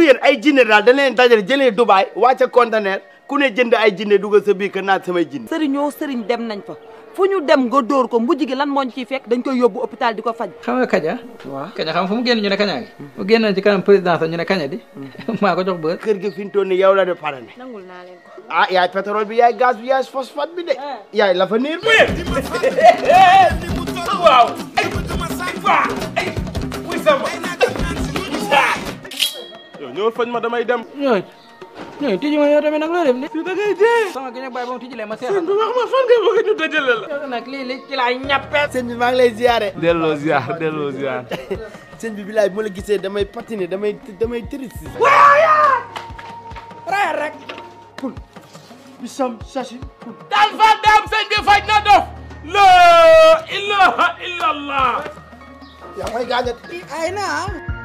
yéen ay jinne daal da leen dajale jëlee Dubaay wàcce conteneur ku ne jënd ay jinne dugal sa biir kër naat samay jinne sëriñoo sëriñ dem nañ fa fu ñu dem nga dóor ko mujj gi lan moo ñu ciy fekk dañ koy yóbbu hôpital di ko faj xam nga kaña waaw kaña xam fu mu génn ñu ne kañaa ngi mu génn ci kanam président sax ñu ne kaña di maa ko jox bër kër gi fi mu toll nii yow la de pare ne nangul naa leen ko ah yaay pétrole bi yaay gaz bi yaay phosphate bi de yaay la fa niir waaw ay waa ay wuy sama yow ñëwal fañ ma damay dem ñooy ñooy tijji ma yow tamit nag loo def ni da ngay dee sama gi ñag bàyyi ba mu tijjilee ma seexal wax ma fan nga bëgg ñu dajale la yow nag lii li ci laay ñappe sëñ bi maa ngi lay ziare delloo ziar delloo ziar sëñ bi bilaay bu ma la gisee damay patiner damay damay triste rayal rek bisam sachi daal fa daam sëñ bi faj na dof la ilaha illallah yaa koy gaañat ay na